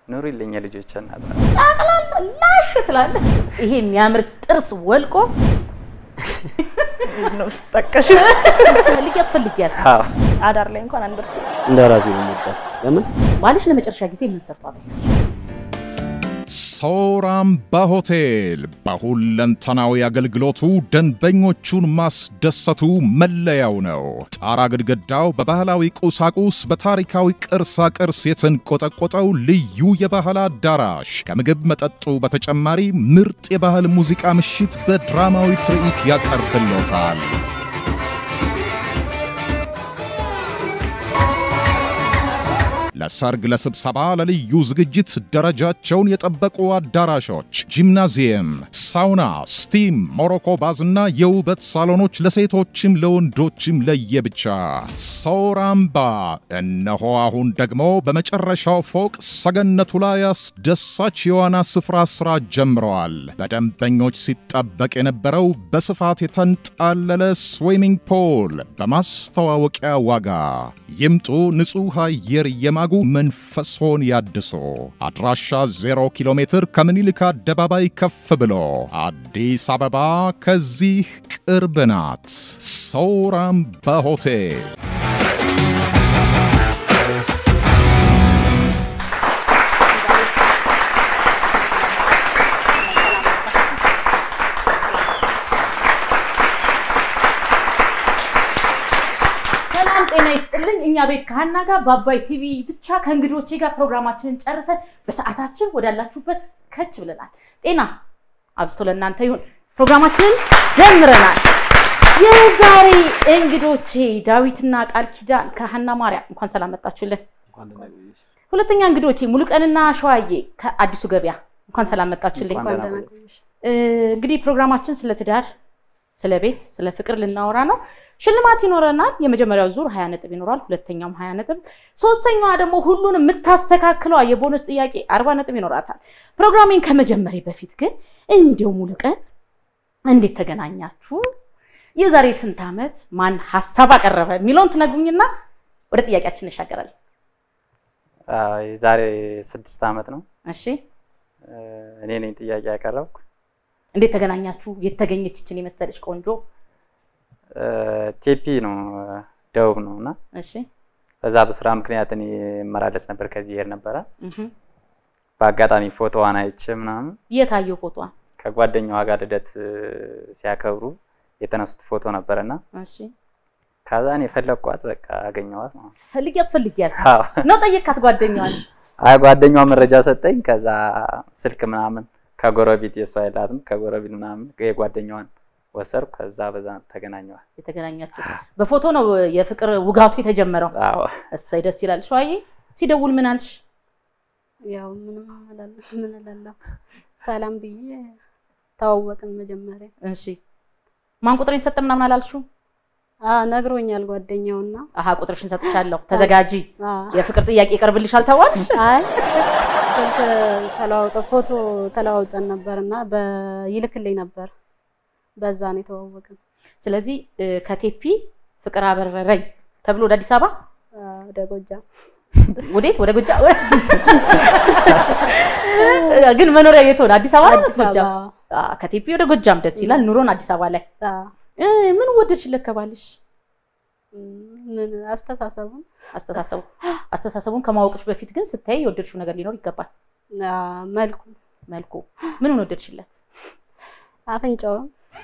ኑሪልኝ የልጆች እናት። ጠቅላላ ላሽ ትላለህ። ይሄ የሚያምር ጥርስ ወልቆ ነው ጠቀሽ ልጅ ያስፈልጊያል። አዎ አዳር ላይ እንኳን አንደርስ እንደ ራሴ ነው የምወዳት። ለምን ባልሽ ለመጨረሻ ጊዜ ምን ሰርቷል? ሳውራምባ ሆቴል በሁለንተናዊ አገልግሎቱ ደንበኞቹን ማስደሰቱ መለያው ነው። ጣራ ግድግዳው በባህላዊ ቁሳቁስ በታሪካዊ ቅርሳ ቅርስ የተንቆጠቆጠው ልዩ የባህል አዳራሽ ከምግብ መጠጡ በተጨማሪ ምርጥ የባህል ሙዚቃ ምሽት በድራማዊ ትርኢት ያቀርብሎታል። ለሰርግ፣ ለስብሰባ፣ ለልዩ ዝግጅት ደረጃቸውን የጠበቁ አዳራሾች፣ ጂምናዚየም፣ ሳውና፣ ስቲም፣ ሞሮኮ ባዝና የውበት ሳሎኖች ለሴቶችም ለወንዶችም ለየብቻ። ሳውራምባ እነሆ አሁን ደግሞ በመጨረሻው ፎቅ ሰገነቱ ላይ አስደሳች የዋና ስፍራ ስራ ጀምረዋል። በደንበኞች ሲጠበቅ የነበረው በስፋት የተንጣለለ ስዊሚንግ ፖል በማስተዋወቂያ ዋጋ ይምጡ። ንጹሕ አየር የማጉ መንፈሶን ያድሶ። አድራሻ 0 ኪሎ ሜትር ከምኒልክ አደባባይ ከፍ ብሎ አዲስ አበባ ከዚህ ቅርብ ናት። ሳውራምባ ሆቴል ሰላም ጤና ይስጥልኝ። እኛ ቤት ከሀና ጋር በአባይ ቲቪ ብቻ ከእንግዶቼ ጋር ፕሮግራማችንን ጨርሰን በሰዓታችን ወዳላችሁበት ከች ብለናል። ጤና አብስቶ ለእናንተ ይሁን። ፕሮግራማችንን ጀምረናል። የዛሬ እንግዶቼ ዳዊትና ቃል ኪዳን ከሀና ማርያም እንኳን ሰላም መጣችሁልን። ሁለተኛ እንግዶቼ ሙሉቀንና ሸዋዬ ከአዲሱ ገበያ እንኳን ሰላም መጣችሁልኝ። እንኳን ደህና ቆያችሁ። እ፣ እንግዲህ ፕሮግራማችን ስለ ትዳር፣ ስለ ቤት፣ ስለ ፍቅር ልናወራ ነው። ሽልማት ይኖረናል። የመጀመሪያው ዙር ሀያ ነጥብ ይኖራል። ሁለተኛውም ሀያ ነጥብ፣ ሶስተኛዋ ደግሞ ሁሉንም የምታስተካክለዋ የቦነስ ጥያቄ አርባ ነጥብ ይኖራታል። ፕሮግራሜን ከመጀመሪ በፊት ግን እንዲው ሙሉ ቀን እንዴት ተገናኛችሁ? የዛሬ ስንት ዓመት ማን ሀሳብ አቀረበ የሚለውን ትነግሩኝና ወደ ጥያቄያችን እንሻገራለን። አዎ፣ የዛሬ ስድስት ዓመት ነው እሺ፣ እ፣ እኔ ነኝ ጥያቄ ያቀረብኩ። እንዴት ተገናኛችሁ? የተገኘች ይችን የመሰለች ቆንጆ እ፣ ቴፒ ነው እ፣ ደቡብ ነው እና እሺ፣ በዛ በስራ ምክንያት እኔ እመላለስ ነበር፣ ከዚህ ይሄድ ነበረ። እህ፣ በአጋጣሚ ፎቶዋን አይቼ ምናምን የታየው ፎቶዋ ከጓደኛዋ ጋር ልደት እ፣ ሲያከብሩ የተነሱት ፎቶ ነበረና እሺ፣ ከዛ እኔ ፈለግኳት፣ በቃ አገኘዋት ማለት ነው። ፈልግ ያስፈልጊያል አዎ። ነው ጠየካት ጓደኛዋን አይ ጓደኛዋ መረጃ ሰጠኝ። ከዛ ስልክ ምናምን ከጎረቤት የሷ የላትም ከጎረቤት ምናምን የጓደኛዋን ወሰድኩ። ከዛ በዛ ተገናኘዋል። የተገናኛችሁ በፎቶ ነው የፍቅር ውጋቱ የተጀመረው። አዎ እሰይ ደስ ይላል። ሸዋዬ ሲደውል ምን አልሽ? ያው ምንም እላለሁ ምን እላለሁ ሰላም ብዬ ተዋወቅን መጀመሪያ እሺ ማን ቁጥሬን ሰጠ ምናምን አላልሽው? አ ነግሮኛል ጓደኛውና አሀ ቁጥርሽን ሰጥቻለሁ ተዘጋጂ፣ አ የፍቅር ጥያቄ ይቀርብልሻል ተባልሽ? አይ ስልክ ተለዋውጠ ፎቶ ተለዋውጠን ነበርና በይልክልኝ ነበር በዛ ነው የተዋወቅን ስለዚህ እ፣ ከቴፒ ፍቅር አበረረኝ ተብሎ ወደ አዲስ አበባ አ፣ ወደ ጎጃም ወዴት? ወደ ጎጃም ግን መኖሪያ የት ሆነ? አዲስ አበባ ነው ወይስ አዲስ አበባ ጎጃም? አ፣ ከቴፒ ወደ ጎጃም ደስ ይላል። ኑሮን አዲስ አበባ ላይ አ፣ እ፣ ምን ወደድሽለት ከባልሽ? ምን አስተሳሰቡን አስተሳሰቡ አስተሳሰቡን ከማወቅሽ በፊት ግን ስታይ የወደድሽው ነገር ሊኖር ይገባል። አ፣ መልኩ መልኩ ምኑን ወደድሽለት? አፍንጫውን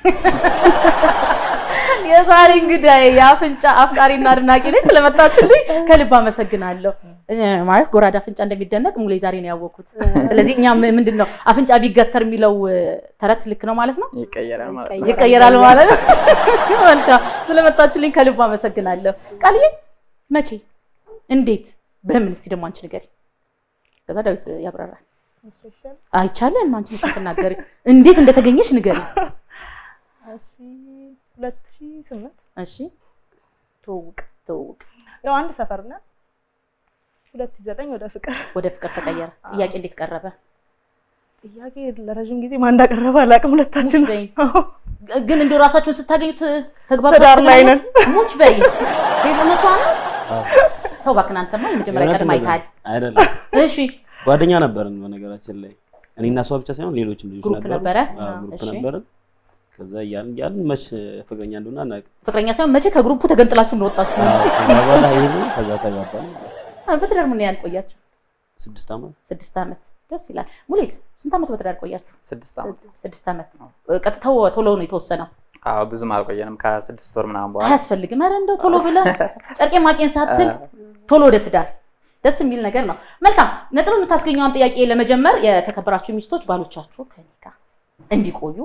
የዛሬ እንግዲህ የአፍንጫ አፍቃሪና አድናቂ ነኝ። ስለመጣችልኝ ከልብ አመሰግናለሁ። እ፣ ማለት ጎራዳ አፍንጫ እንደሚደነቅ ሙሌ ዛሬ ነው ያወቅኩት። ስለዚህ እኛም ምንድን ነው አፍንጫ ቢገተር የሚለው እ፣ ተረት ልክ ነው ማለት ነው፣ ይቀየራል ማለት ነው። ይቀየራል ማለት ነው። መልካም ስለመጣችልኝ ከልብ አመሰግናለሁ። ቃልዬ መቼ፣ እንዴት፣ በምን እስቲ ደግሞ አንቺ ንገሪ። ከዛ ዳዊት ያብራራል። አይቻልም አንቺ ነሽ የምትናገሪው። እንዴት እንደተገኘሽ ንገሪ። እሺ ሁለት ሺህ ስምንት እሺ ትውውቅ ትውውቅ ያው አንድ ሰፈር ነን። ሁለት ሺህ ዘጠኝ ወደ ፍቅር ወደ ፍቅር ተቀየረ። ጥያቄ እንዴት ቀረበ? ጥያቄ ለረዥም ጊዜ ማን እንዳቀረበ አላውቅም። ሁለታችን ሙች በይ። ግን እንደው ራሳችሁን ስታገኙት ተግባባ ትዳር ላይ ነን። ሙች በይ። እውነቷ ነው። ተው እባክህ አንተማ የመጀመሪያ ቀድም አይተሃል። አይደለም እሺ ጓደኛ ነበርን በነገራችን ላይ እኔ እና እሷ ብቻ ሳይሆን ሌሎችም ልጆች ግሩፕ ነበሩ። ነበረ? አዎ፣ ግሩፕ እሺ። ነበርን። ከዛ እያልን እያልን መች ፍቅረኛ እንደሆነ አናውቅም። ፍቅረኛ ሳይሆን መቼ ከግሩፑ ተገንጥላችሁ እንደወጣችሁ ነው። አዎ፣ ከዛ በኋላ ይሄን ከዛ ተጋባን። አዎ፣ በትዳር ምን ያህል ቆያችሁ? ስድስት ዓመት ስድስት ዓመት። ደስ ይላል። ሙሌስ ስንት ዓመት በትዳር ቆያችሁ? ስድስት ዓመት ስድስት ዓመት ነው። ቀጥታው ቶሎ ነው የተወሰነው። አዎ ብዙም አልቆየንም ከስድስት ወር ምናምን በኋላ አያስፈልግም። ኧረ እንደው ቶሎ ብለህ ጨርቄ ማቄን ሳትል ቶሎ ወደ ትዳር ደስ የሚል ነገር ነው። መልካም ነጥብ የምታስገኘዋን ጥያቄ ለመጀመር የተከበራችሁ ሚስቶች ባሎቻችሁ ከኔ ጋር እንዲቆዩ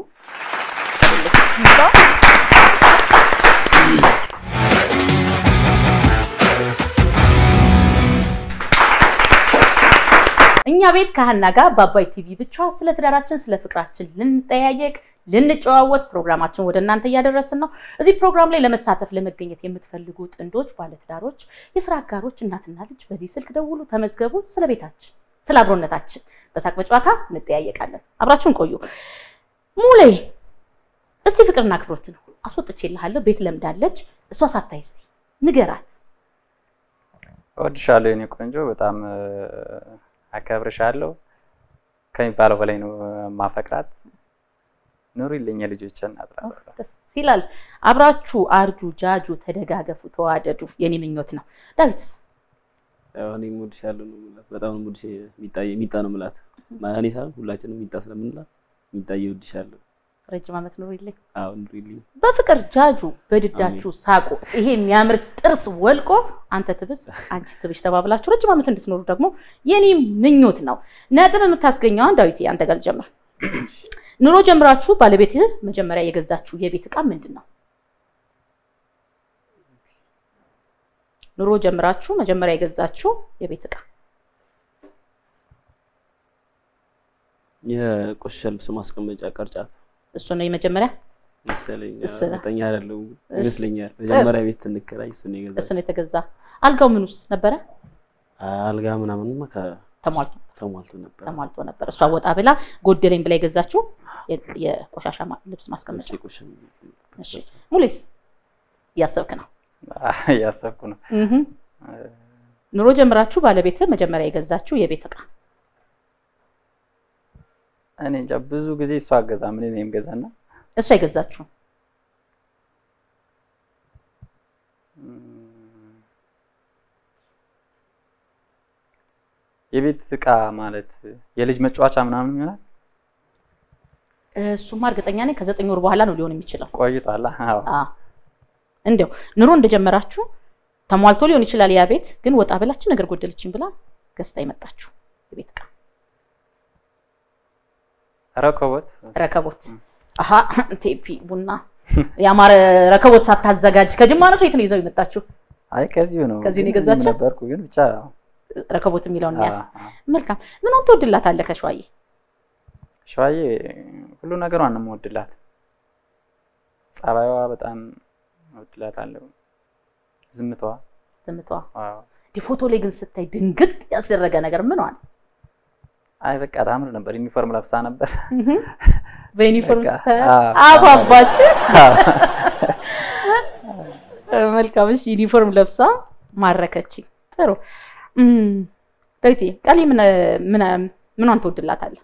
እኛ ቤት ከሀና ጋር በአባይ ቲቪ ብቻ ስለ ትዳራችን ስለ ፍቅራችን ልንጠያየቅ ልንጨዋወት ፕሮግራማችን ወደ እናንተ እያደረስን ነው። እዚህ ፕሮግራም ላይ ለመሳተፍ ለመገኘት የምትፈልጉ ጥንዶች፣ ባለትዳሮች፣ የስራ አጋሮች፣ እናትና ልጅ በዚህ ስልክ ደውሉ፣ ተመዝገቡ። ስለ ቤታችን፣ ስለ አብሮነታችን በሳቅ በጨዋታ እንጠያየቃለን። አብራችሁን ቆዩ። ሙሌ እስቲ ፍቅርና አክብሮት ነው አስወጥቼልሃለሁ። ቤት ለምዳለች እሷ ሳታይ እስቲ ንገራት። እወድሻለሁ የኔ ቆንጆ፣ በጣም እ፣ አከብርሻለሁ። ከሚባለው በላይ ነው ማፈቅራት። ኑሪልኝ የልጆች እናት እላለሁ። ደስ ይላል። አብራችሁ አርጁ፣ ጃጁ፣ ተደጋገፉ፣ ተዋደዱ የኔ ምኞት ነው። ዳዊት ያው እኔ እወድሻለሁ ነው የምላት። በጣም ነው የምወድሽ። ሚጣ ሚጣ ነው የምላት። እኔ ሳይሆን ሁላችንም ሚጣ ስለምንላት ሚጣዬ እወድሻለሁ። ረጅም ዓመት ኑሪልኝ። አዎ ኑሪልኝ። በፍቅር ጃጁ፣ በድዳችሁ ሳቁ። ይሄ የሚያምር ጥርስ ወልቆ አንተ ትብስ አንቺ ትብሽ ተባብላችሁ ረጅም ዓመት እንድትኖሩ ደግሞ የኔ ምኞት ነው። ነጥብ የምታስገኘዋን ዳዊት አንተ ጋር ልጀምር። ኑሮ ጀምራችሁ ባለቤትህ መጀመሪያ የገዛችሁ የቤት ዕቃ ምንድን ነው? ኑሮ ጀምራችሁ መጀመሪያ የገዛችሁ የቤት ዕቃ የቆሸሸ ልብስ ማስቀመጫ ቅርጫት እሱ ነው የመጀመሪያ መሰለኝ። እሱ ነው። እርግጠኛ አይደለሁም ይመስለኛል። መጀመሪያ ቤት ስንከራይ እሱን እሱ የገዛችው። ነው የተገዛ። አልጋው ምኑስ ነበረ? አልጋ ምናምንማ ከ- ተሟልቶ ተሟልቶ ነበር። ተሟልቶ ነበር። እሷ ወጣ ብላ ጎደለኝ ብላ የገዛችው የ- የቆሻሻ ማ- ልብስ ማስቀመጫ። ልብስ የቆሸሸ እሺ ሙሌስ እያሰብክ ነው? እያሰብኩ ነው። እህ ኑሮ ጀምራችሁ ባለቤትህ መጀመሪያ የገዛችሁ የቤት ዕቃ እኔ እንጃ ብዙ ጊዜ እሷ አገዛ ምን ነው የምገዛና እሷ የገዛችሁ የቤት ዕቃ ማለት የልጅ መጫወቻ ምናምን ይሆናል። እሱማ እርግጠኛ ነኝ ከዘጠኝ ወር በኋላ ነው ሊሆን የሚችለው። ቆይቷል። አዎ አዎ እንዲያው ኑሮ እንደጀመራችሁ ተሟልቶ ሊሆን ይችላል ያ ቤት፣ ግን ወጣ ብላችን ነገር ጎደለችን ብላ ገዝታ የመጣችሁ የቤት ዕቃ ረከቦት ረከቦት። አሀ ቴፒ ቡና ያማረ ረከቦት ሳታዘጋጅ ከጅማ ነው ከየት ነው ይዘው የመጣችሁ? አይ ከዚሁ ነው ከዚሁ ነው ግን የገዛችው? እኔም ነበርኩ ግን ብቻ ረከቦት የሚለውን ያዝ። አዎ፣ አዎ። መልካም ምንም ትወድላታለህ ከሸዋዬ? ሸዋዬ ሁሉ ነገሯን ነው የምወድላት። ጸባይዋ በጣም እወድላታለሁ። ዝምታዋ ዝምቷ ዋው። ዲ ፎቶ ላይ ግን ስታይ ድንግጥ ያስደረገ ነገር ምን ዋል? አይ በቃ ታምር ነበር። ዩኒፎርም ለብሳ ነበር። በዩኒፎርም በቃ፣ ስታይ አዎ፣ አባባች። መልካም እሺ፣ ዩኒፎርም ለብሳ ማረከችኝ። ጥሩ እም፣ ዳዊቴ ቃሊ ምን ምን ምኗን ትወድላታለህ?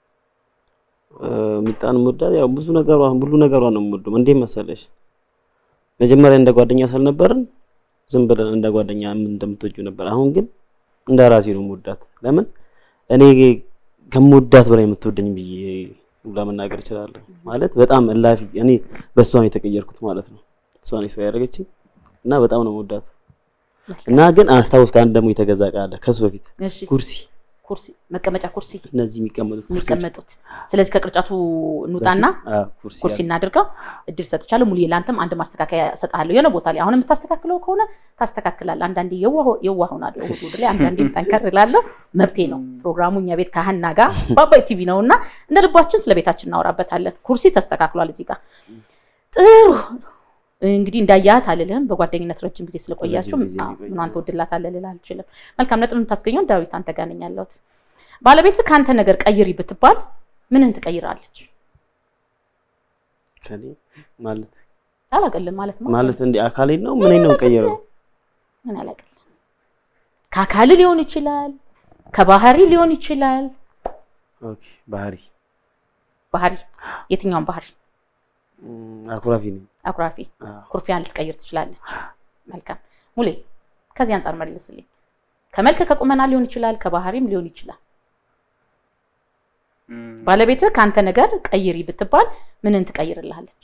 ሚጣን የምወዳት ያው ብዙ ነገሯ ሁሉ ነገሯ ነው የምወደው። እንዴት መሰለሽ መጀመሪያ እንደ ጓደኛ ስልነበርን ዝም ብለን እንደ ጓደኛ ምን እንደምትወጂው ነበር። አሁን ግን እንደ ራሴ ነው የምወዳት። ለምን እኔ ከምወዳት በላይ የምትወደኝ ብዬ ሁላ መናገር እችላለሁ። ማለት በጣም እላፊ እኔ በእሷ ነው የተቀየርኩት ማለት ነው። እሷ ነው ሰው ያደረገችኝ እና በጣም ነው የምወዳት። እና ግን አስታውስ ከአንድ ደግሞ የተገዛ ዕቃ አለ ከሱ በፊት እሺ ኩርሲ፣ ኩርሲ፣ መቀመጫ ኩርሲ እነዚህ የሚቀመጡት ኩርሲዎች የሚቀመጡት። ስለዚህ ከቅርጫቱ እንውጣና አዎ፣ ኩርሲ ኩርሲ አለ። እናድርገው። እድል ሰጥቻለሁ። ሙሉ ለአንተም አንድ ማስተካከያ እሰጥሃለሁ። የሆነ ቦታ ላይ አሁን የምታስተካክለው ከሆነ ታስተካክላለህ። አንዳንዴ የዋህ የዋህ ሆናለሁ እሑድ እሑድ ላይ አንዳንዴም ጠንከር እላለሁ። መብቴ ነው። ፕሮግራሙ እኛ ቤት ከሀና ጋር በአባይ ቲቪ ነው እና እንደ ልባችን ስለ ቤታችን እናወራበታለን። ኩርሲ ተስተካክሏል እዚህ ጋር ጥሩ። እንግዲህ እንዳያት አልልህም። በጓደኝነት ረጅም ጊዜ ስለቆያችሁ ረጅም ጊዜ አዎ፣ የቆየ ምኗን ትወድላታለህ ልልህ አልችልም። መልካም ነጥብ የምታስገኘው ዳዊት አንተ ጋር ነኝ ያለሁት። ባለቤትህ ከአንተ ነገር ቀይሪ ብትባል ምንን ትቀይራለች? ከኔ ማለት አላቅልም ማለት ነው ማለት እንደ አካሌን ነው ምን ነው ቀየረው? ምን አላቅልም። ከአካል ሊሆን ይችላል፣ ከባህሪ ሊሆን ይችላል። ኦኬ ባህሪ ባህሪ የትኛውን ባህሪ? እም፣ አኩራፊ ነኝ። አኩራፊ፣ አዎ። ኩርፊያን ልትቀይር ትችላለች። መልካም ሙሌ፣ ከዚህ አንጻር መልስልኝ። ከመልክ ከቁመና ሊሆን ይችላል፣ ከባህሪም ሊሆን ይችላል። እም፣ ባለቤትህ ከአንተ ነገር ቀይሪ ብትባል ምንን ትቀይርልሃለች?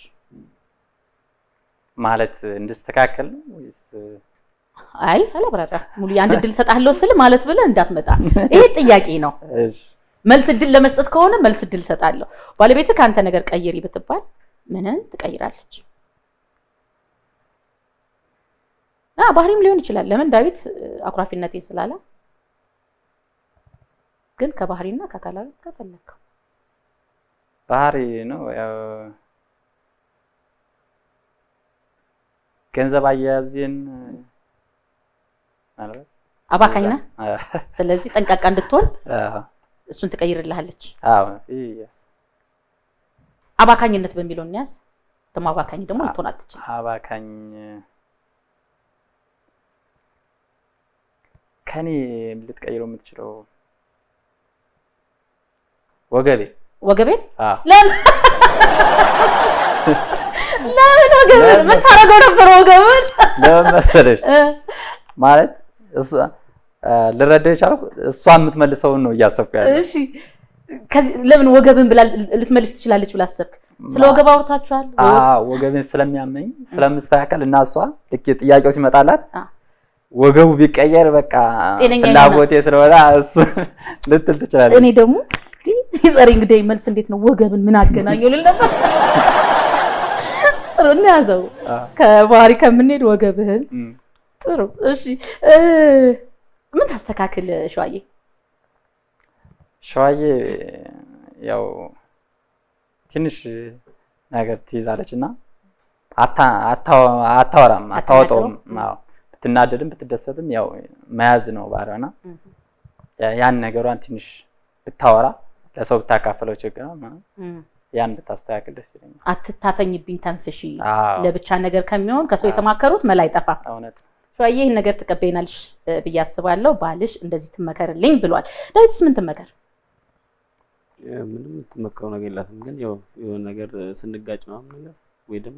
ማለት እንድስተካከል ነው ወይስ አይ አላብራራም። ሙሉ የአንድ እድል እሰጥሃለሁ ስል ማለት ብለህ እንዳትመጣ። ይሄ ጥያቄ ነው። እሺ፣ መልስ እድል ለመስጠት ከሆነ መልስ እድል እሰጣለሁ። ባለቤትህ ከአንተ ነገር ቀይሪ ብትባል ምንን ትቀይራለች? አ ባህሪም ሊሆን ይችላል። ለምን ዳዊት እ፣ አኩራፊነቴን ስላለ ግን ከባህሪና ከአካላዊ ከፈለግከው ባህሪ ነው ያው ገንዘብ አያያዝን ማለት አባካኝ ነህ። አዎ፣ ስለዚህ ጠንቃቃ እንድትሆን አዎ፣ እሱን ትቀይርልሃለች። አዎ፣ yes። አባካኝነት በሚለው እንያዝ። ደግሞ አባካኝ ደግሞ ልትሆን አትችልም። አባካኝ ከኔ ልትቀይረው የምትችለው ወገቤ ወገቤን አዎ ለምን ለምን ወገብን ምን ታደርገው ነበር ወገብን? ለምን መሰለሽ እ፣ ማለት እሷ አ፣ ልረዳው የቻልኩ እሷ የምትመልሰውን ነው እያሰብኩ ያለው እሺ ከዚህ ለምን ወገብን ብላ ልትመልስ ትችላለች ብላ አሰብክ? ስለ ወገብ አውርታችኋል? አዎ ወገቤን ስለሚያመኝ ስለምስተካከል እና እሷ ልክ ጥያቄው ሲመጣላት አ። ወገቡ ቢቀየር በቃ ጤነኛ ፍላጎቴ ስለሆነ እሱ ልትል ትችላለች። እኔ ደግሞ የጸረ እንግዳይ መልስ እንዴት ነው ወገብን ምን አገናኘው ልል ነበር። ጥሩ እንያዘው። አ፣ ከባህሪ ከምንሄድ ወገብህን እም። ጥሩ እሺ እ፣ ምን ታስተካክል ሸዋዬ? ሸዋዬ ያው ትንሽ ነገር ትይዛለች እና አታ- አታወ- አታወራም አታወጣውም። አትናገረውም? አዎ ብትናደድም ብትደሰትም ያው መያዝ ነው ባህሪዋና እም። ያ- ያን ነገሯን ትንሽ ብታወራ ለሰው ብታካፈለው ችግር ነው ምናምን እም። ያን ብታስተካክል ደስ ይለኛል። አትታፈኝብኝ ተንፍሺ አዎ ለብቻ ነገር ከሚሆን ከሰው የተማከሩት መላ አይጠፋም። እውነት ነው። ሸዋዬ ይህን ነገር ትቀበይናልሽ እ፣ ብዬ አስባለሁ። ባልሽ እንደዚህ ትመከርልኝ ብሏል። ዳዊትስ ምን ትመከር? ምንም የምትመክረው ነገር የላትም። ግን ያው የሆነ ነገር ስንጋጭ ምናምን ነገር ወይ ደግሞ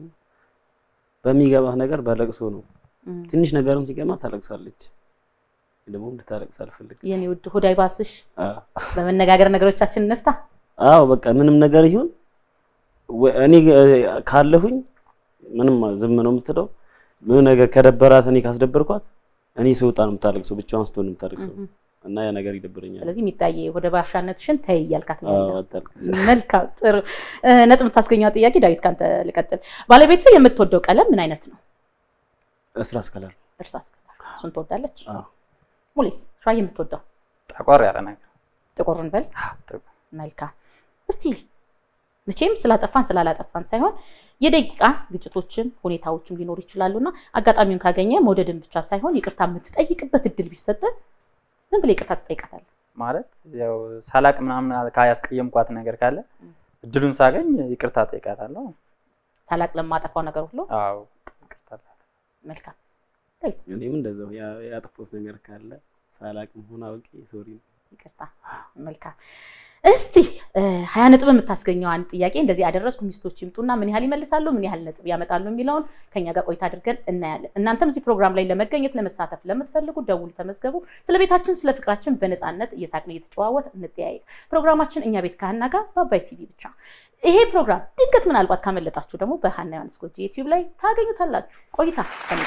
በሚገባህ ነገር በለቅሶ ነው። እም። ትንሽ ነገርም ሲገማ ታለቅሳለች። ደግሞ እንድታለቅስ አልፈልግም። የኔ ውድ ሆድ አይባስሽ። አዎ በመነጋገር ነገሮቻችን እንፍታ። አዎ በቃ ምንም ነገር ይሁን ወ- እኔ እ- ካለሁኝ ምንም ዝም ነው የምትለው። ምን ነገር ከደበራት እኔ ካስደበርኳት እኔ ስወጣ ነው የምታለቅሰው፣ ብቻዋን ስትሆን ነው የምታለቅሰው እም። እና ያ ነገር ይደብረኛል። ስለዚህ የሚታየ ወደ ባሻነትሽን ተይ እያልካት ነው አዎ ያለው። አታልቅስ። መልካም ጥሩ እ፣ ነጥብ የምታስገኘው ጥያቄ ዳዊት ካንተ ልቀጥል። ባለቤት የምትወደው ቀለም ምን አይነት ነው? እስራስ ከለር እርሳስ ቀለም። እሱን ትወዳለች። አዎ ሙሌስ ሸዋዬ የምትወደው ጠቆር ያለ ነገር ጥቁር እንበል። አዎ፣ ጥቁር። መልካም እስቲ መቼም ስላጠፋን ስላላጠፋን ሳይሆን የደቂቃ ግጭቶችም ሁኔታዎችም ሊኖሩ ይችላሉና አጋጣሚውን ካገኘ መውደድን ብቻ ሳይሆን ይቅርታ የምትጠይቅበት እድል ቢሰጥ ምን ብለህ ይቅርታ ትጠይቃታለህ? ማለት ያው ሳላቅ ምናምን ያስቀየምኳት ነገር ካለ እድሉን ሳገኝ ይቅርታ ጠይቃታለሁ። ሳላቅ ለማጠፋው ነገር ሁሉ አዎ ይቅርታ እላለሁ። መልካም እኔም እንደዛው ያ- ያጠፋሁት ነገር ካለ ሳላቅም ሆነ አውቄ ሶሪ ይቅርታ። መልካም እስቲ እ፣ ሀያ ነጥብ የምታስገኘው አንድ ጥያቄ እንደዚህ ያደረስኩ ሚስቶች ይምጡና ምን ያህል ይመልሳሉ፣ ምን ያህል ነጥብ ያመጣሉ የሚለውን ከኛ ጋር ቆይታ አድርገን እናያለን። እናንተም እዚህ ፕሮግራም ላይ ለመገኘት ለመሳተፍ ለምትፈልጉ ደውሉ፣ ተመዝገቡ። ስለ ቤታችን ስለ ፍቅራችን በነፃነት እየሳቅን እየተጨዋወት እንጠያየቅ። ፕሮግራማችን እኛ ቤት ከሀና ጋር በአባይ ቲቪ ብቻ። ይሄ ፕሮግራም ድንገት ምናልባት ካመለጣችሁ ደግሞ በሀና ዮሐንስ ጎጆ ዩቲዩብ ላይ ታገኙታላችሁ። ቆይታ ከሚገ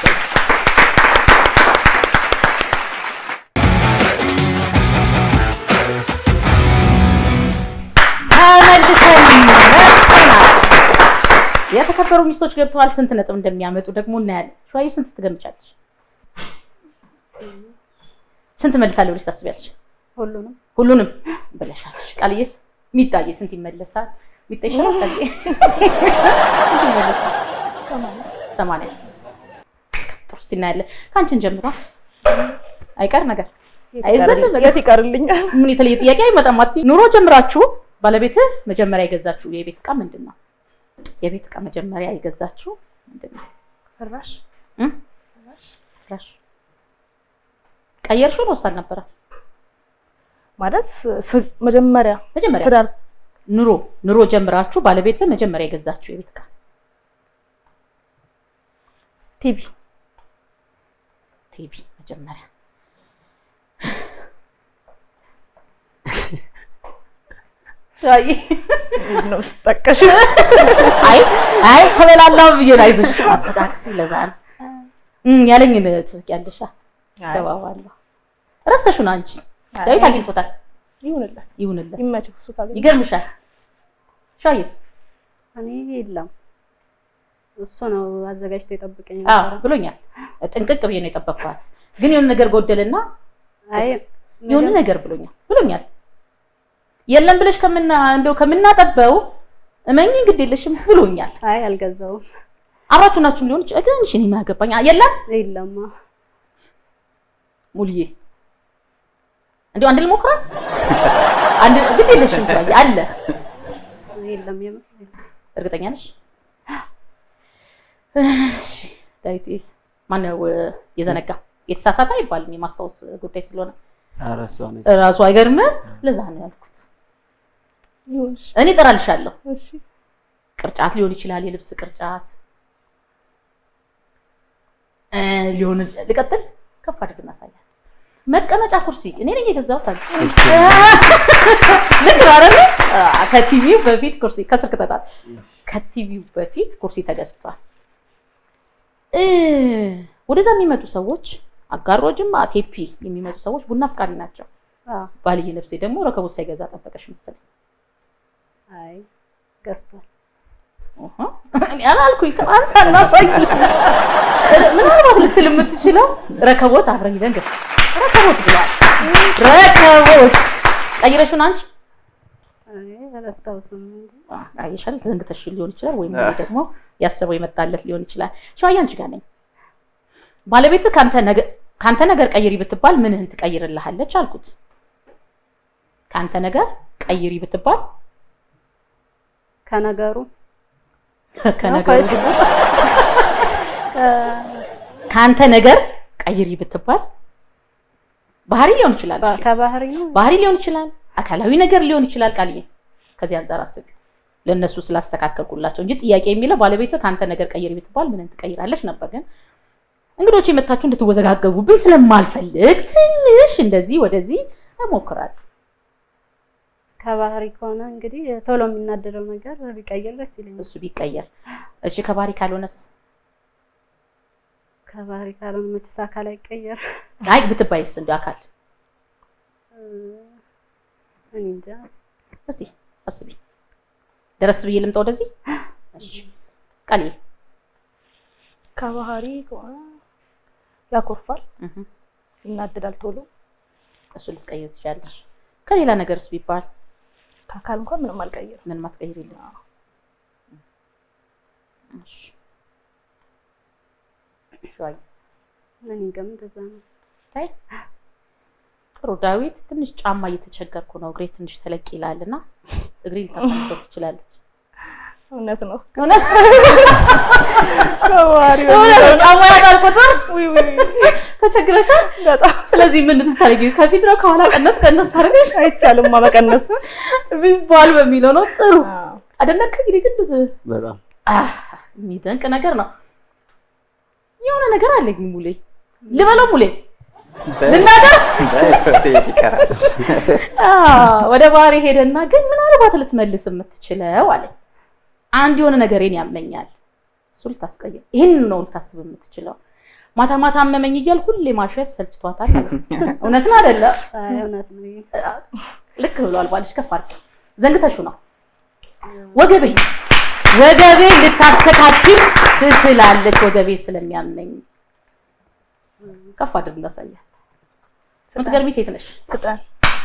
ተመልሰን መጥተናል። የተከበሩ ሚስቶች ገብተዋል። ስንት ነጥብ እንደሚያመጡ ደግሞ እናያለን። ሸዋዬ ስንት ትገምጫለሽ? ስንት መልሳለሁ ብለሽ ታስቢያለሽ? ሁሉንም ሁሉንም ብለሻለሽ። ቃልዬስ ሚጣዬ ስንት ይመለሳል? ሚጣ ይሻላል ቃልዬ ስንት ይመለሳል? ሰማንያ ጥሩ። እስኪ እናያለን። ከአንቺን ጀምሯ አይቀር ነገር አይዘልም ነገር የት ይቀርልኛል? ምን የተለየ ጥያቄ አይመጣም። አትይ ኑሮ ጀምራችሁ ባለቤትህ መጀመሪያ የገዛችሁ የቤት እቃ ምንድን ነው? የቤት እቃ መጀመሪያ የገዛችሁ ምንድን ነው? ፍራሽ እም? ፍራሽ ቀየርሽው ነው ወሳድ ነበረ? ማለት ስ- መጀመሪያ መጀመሪያ ትዳር ኑሮ ኑሮ ጀምራችሁ ባለቤት መጀመሪያ የገዛችሁ የቤት ዕቃ ቲቪ ቲቪ መጀመሪያ ሻይ ነው ጠቀሽ አይ አይ ተበላላው ብዬ ነው። አይዞሽ አጠቃቅሲ ለዛ ነው እም ያለኝን ትስቂያለሽ። ገባዋለሁ ረስተሽ ነው አንቺ ዳዊት አግኝቶታል። ይሁንለት ይሁንለት ይመችው እሱ ካገኘ ይገርምሻል። ሻይስ እኔ የለም እሱ ነው አዘጋጅቶ የጠብቀኝ አዎ ነበረ። ብሎኛል። ጥንቅቅ ብዬ ነው የጠበቅኳት፣ ግን የሆነ ነገር ጎደልና አይ የሆነ ነገር ብሎኛል ብሎኛል። የለም ብለሽ ከምና እንደው ከምናጠበው እመኚ ግድ የለሽም ብሎኛል። አይ አልገዛውም። አብራችሁ ናችሁም ሊሆን ይችላል፣ ግን እሺ እኔ ምን አገባኝ? የለም የለማ ሙሉዬ እንዲሁ አንድ ልሞክራት አንድ ግድ የለሽም ሻይ አለ የለም የምር እርግጠኛ ነሽ? እሺ ዳዊት ማነው የዘነጋ የተሳሳተ አይባልም የማስታወስ ጉዳይ ስለሆነ ኧረ እሷ ነች። እራሱ አይገርምም። ለዛ ነው ያልኩት። ይሁን እሺ፣ እኔ እጠራልሻለሁ። እሺ ቅርጫት ሊሆን ይችላል፣ የልብስ ቅርጫት እ ሊሆን ይችላል። ልቀጥል፣ ከፍ አድርግ እናሳያለን። መቀመጫ ኩርሲ እኔ ነኝ የገዛሁት አለ። ልክ ነው አይደል? አ፣ ከቲቪው በፊት ኩርሲ ከስር ክተታል። ከቲቪው በፊት ኩርሲ ተገዝቷል። እ ወደዛ የሚመጡ ሰዎች አጋሮጅም ቴፒ የሚመጡ ሰዎች ቡና አፍቃሪ ናቸው። አዎ ባልዬ ነፍሴ ደግሞ ረከቦት ሳይገዛ ጠበቀሽ መሰለኝ። አይ ገዝቷል። ኦሆ፣ እኔ አላልኩኝ ከአንሳና ሳይ ምናልባት ልትል የምትችለው ረከቦት አብረን ሂደን ገ ረከቦት ብሏል። ረከቦት ቀይረሽውን አንቺ አይ አላስታውስም እንጂ አ፣ አየሻል ዘንግተሽ ሊሆን ይችላል፣ ወይም እኔ ደግሞ ያሰበው የመጣለት ሊሆን ይችላል። ሸዋዬ አንቺ ጋር ነኝ። ባለቤትህ ካንተ ነገር ካንተ ነገር ቀይሪ ብትባል ምንህን ትቀይርልሃለች አልኩት። ካንተ ነገር ቀይሪ ብትባል ከነገሩ ከነገሩ ወይስ- ካንተ ነገር ቀይሪ ብትባል ባህሪ ሊሆን ይችላል። በ- ከባህሪ ነው ባህሪ ሊሆን ይችላል፣ አካላዊ ነገር ሊሆን ይችላል። ቃልዬ ከዚህ አንጻር አስቢ። ለእነሱ ስላስተካከልኩላቸው እንጂ ጥያቄ የሚለው ባለቤትህ ከአንተ ነገር ቀይሪ ብትባል ምንን ትቀይራለች ነበር። ግን እንግዶች የመታችሁ እንድትወዘጋገቡብኝ ስለማልፈልግ ትንሽ እንደዚህ ወደዚህ እሞክራለሁ። ከባህሪ ከሆነ እንግዲህ ቶሎ የሚናደደው ነገር ቢቀይር ደስ ይለኛል። እሱ ቢቀየር እሺ። ከባህሪ ካልሆነስ? ከባህሪ ካልሆነ መችስ አካል አይቀየር። አይ ብትባይስ እንዲ አካል እኔ እንጃ እስኪ አስቢ። ደረስ ብዬ ልምጣ ወደዚህ። እሺ ቃልዬ ከባህሪ ከሆነ ያኮርፋል፣ እህ ይናደዳል ቶሎ። እሱ ልትቀይር ትችላለሽ። ከሌላ ነገርስ ቢባል ከአካል እንኳን ምንም አልቀይርም። ምን ማትቀይር የለም። እሺ ሸዋዬ እኔ እንጃም እንደዛ ነው። ታይ ጥሩ ዳዊት፣ ትንሽ ጫማ እየተቸገርኩ ነው፣ እግሬ ትንሽ ተለቅ ይላል እና እግሬ ልታሳንሰው ትችላለች። እውነት ነው። እውነት ከባህሪ እውነት ነው። ጫማ ያጣል ቁጥር ውይ ውይ ተቸግረሻል። በጣም ስለዚህ ምን ልታደርጊ? ከፊት ነው ከኋላ ቀነስ ቀነስ ታደርገሽ አይቻልም መቀነስ። ቢባል በሚለው ነው። ጥሩ አዎ። አደነክ እንግዲህ ግን ብዙ በጣም አህ፣ የሚደንቅ ነገር ነው። የሆነ ነገር አለኝ ሙሌ፣ ልበለው ሙሌ ልናገር የት ይቀራል? አዎ፣ ወደ ባህሪ ሄደና ግን ምናልባት ልትመልስ የምትችለው አለ አንድ የሆነ ነገሬን ያመኛል። እሱ ልታስቀይር ይህን ነው ልታስብ የምትችለው። ማታ ማታ አመመኝ እያል ሁሌ ማሸት ሰልችቷታል። አለ። እውነት ነው አይደለ? አይ እውነት ነው። ይሄ። ልክ ብሏል ባልሽ። ከፍ አድርጊ። ዘንግተሽው ነው ወገቤ ወገቤ ልታስተካክል ትችላለች። ወገቤ ስለሚያመኝ ከፍ አድርግ እንዳሳያት። የምትገርሚ ሴት ነሽ። ፍጠን።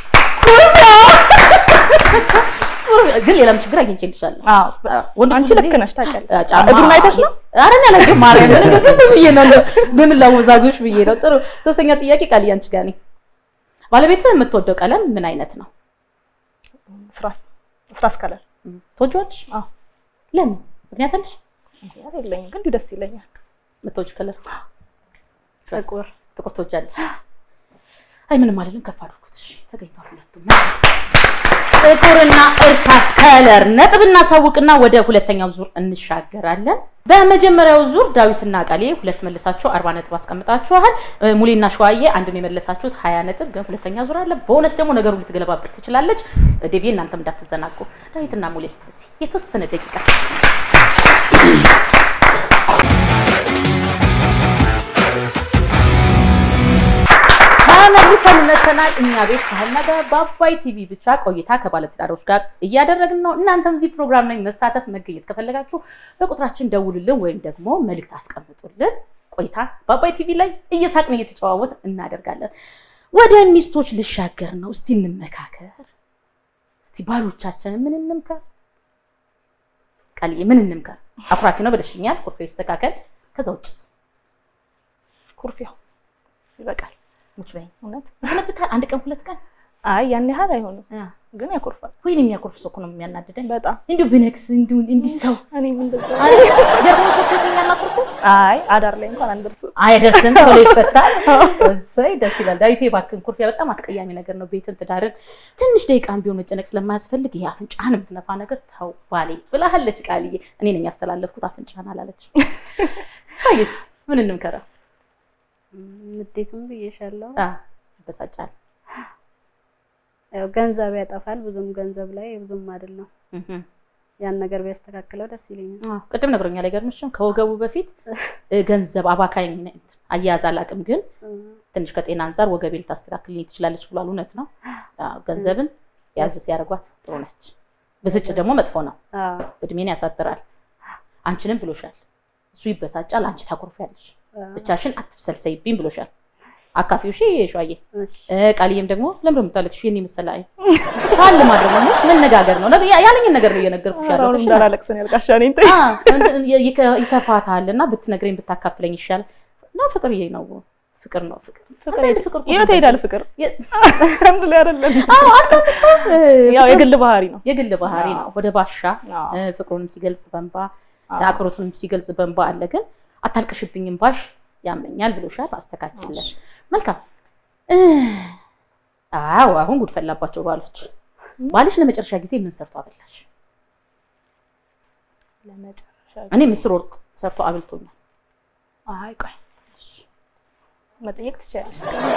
ግን ሌላም ችግር አግኝቼልሻለሁ። አዎ ወንዶች አንቺ ብዙ ልክ ጊዜ- ነሽ ታውቂያለሽ። አ፣ ጫማ እግሩን አይተሽ ነው? ኧረ እኔ አላየሁም። ማርያምን እንደው ዝም ብዬ ነው እንደው በምን ላወዛግብሽ ብዬ ነው። ጥሩ ሶስተኛ ጥያቄ ቃል አንቺ ጋር ነኝ። ባለቤትህ የምትወደው ቀለም ምን አይነት ነው? ስራስ ስራስ ከለር ትወጂዋለሽ? አዎ። ለምን? ምክንያት አለሽ? ምክንያት የለኝም ግን እንዲሁ ደስ ይለኛል። የምትወጂው ከለር ጥቁር ጥቁር ትወጃለሽ? አይ ምንም አይደለም፣ ከፍ አድርጉት። እሺ ተገኝቷል ሁለቱም። ጥቁርና እርሳስ ከለር ነጥብ እናሳውቅና ወደ ሁለተኛው ዙር እንሻገራለን። በመጀመሪያው ዙር ዳዊትና ቃሌ ሁለት መልሳችሁ አርባ ነጥብ አስቀምጣችኋል። እ፣ ሙሌና ሸዋዬ አንድ ነው የመለሳችሁት ሀያ ነጥብ። ግን ሁለተኛ ዙር አለ። ቦነስ ደግሞ ነገሩ ልትገለባበት ትችላለች። ዴቪ እናንተም እንዳትዘናጉ። ዳዊትና ሙሌ እስኪ የተወሰነ ደቂቃ ተመልሰን መተናል። እኛ ቤት ከሀና ጋር በአባይ ቲቪ ብቻ ቆይታ ከባለትዳሮች ጋር እያደረግን ነው። እናንተም እዚህ ፕሮግራም ላይ መሳተፍ መገኘት ከፈለጋችሁ በቁጥራችን ደውሉልን ወይም ደግሞ መልእክት አስቀምጡልን። ቆይታ በአባይ ቲቪ ላይ እየሳቅን እየተጨዋወት እናደርጋለን። ወደ ሚስቶች ልሻገር ነው። እስቲ እንመካከር። እስቲ ባሎቻችንን ምን እንምከር? ቃልዬ ምን እንምከር? አኩራፊ ነው ብለሽኛል። ኩርፌ ይስተካከል። ከዛ ውጭስ ኩርፊያው ይበቃል። ሙች በይኝ። እውነት ይሰነብታል። አንድ ቀን ሁለት ቀን አይ ያን ያህል አይሆንም፣ አ፣ ግን ያኮርፋል ወይኔ የሚያኮርፍ ሰው እኮ ነው የሚያናድደኝ። በጣም። እንዲሁ ብነክስ እንዲሁ እንዲህ ሰው እኔም እንደዛ ጀርባ ሰጥቶኛል። አኩርፎ አይ አዳር ላይ እንኳን አንደርስም። አይደርስም ቶሎ ይፈታል። እሰይ ደስ ይላል። ዳዊቴ እባክህን ኩርፊያ በጣም አስቀያሚ ነገር ነው። ቤትን ትዳርን ትንሽ ደቂቃም ቢሆን መጨነቅ ስለማያስፈልግ ይሄ አፍንጫህን የምትነፋ ነገር ተው ባሌ ብላሃለች ቃልዬ። እኔ ነኝ ያስተላለፍኩት አፍንጫህን አላለች። ይስ ምን እንምከረው? ንዴቱም ብዬሻለሁ። አ፣ ይበሳጫል። ያው ገንዘብ ያጠፋል። ብዙም ገንዘብ ላይ ብዙም አይደለም። እህ ያን ነገር ቢያስተካክለው ደስ ይለኛል። አዎ፣ ቅድም ነግሮኛል። አይገርምሽም? ከወገቡ በፊት እ፣ ገንዘብ አባካኝ ነኝ፣ አያያዝ አላውቅም፣ ግን ትንሽ ከጤና አንጻር ወገቤ ልታስተካክልኝ ትችላለች ብሏል። እውነት ነው። አዎ፣ ገንዘብን ያዝ ሲያደርጓት ጥሩ ነች። ብስጭት ደግሞ መጥፎ ነው፣ አዎ እድሜን ያሳጥራል። አንቺንም ብሎሻል። እሱ ይበሳጫል፣ አንቺ ታኮርፊያለሽ። አዎ። ብቻሽን አትብሰልሰይብኝ ብሎሻል። አካፊው እሺ ሸዋዬ እሺ እ፣ ቃልዬም ደግሞ ለምን ነው የምታለቅሽው? የኔ መሰለ አይ ካል ማድረግ ነው መነጋገር ነው። ነገ- ያለኝን ነገር ነው እየነገርኩሽ አሁን ያለሁት። እሺ? እንዳላለቅሰን ያልቃሻ እኔን አ፣ እንትን ይከ- ይከፋታል እና ብትነግረኝ ብታካፍለኝ ይሻል ነው። ፍቅር ይሄ ነው ፍቅር ነው ፍቅር አንዳንድ ፍቅር እኮ የት ሄዳል ፍቅር? የ- አንድ ላይ አይደለም። አዎ አንዳንድ ሰው እ፣ ያው ፍቅር የግል ባህሪ ነው። የግል ባህሪ ነው። ወደ ባሻ አዎ። እ፣ ፍቅሩንም ሲገልጽ በንባ አዎ። አክብሮቱንም ሲገልጽ በንባ አለ። ግን አታልቅሽብኝም ባሽ ያመኛል ብሎሻል። አስተካክልለን። መልካም እ፣ አዎ አሁን ጉድ ፈላባቸው ባሎች። ባልሽ ለመጨረሻ ጊዜ ምን ሰርቶ አበላሽ? ለመጨረሻ እኔ ምስር ወርቅ ሰርቶ አብልቶኛል። አይ ቆይ መጠየቅ ትችላለሽ።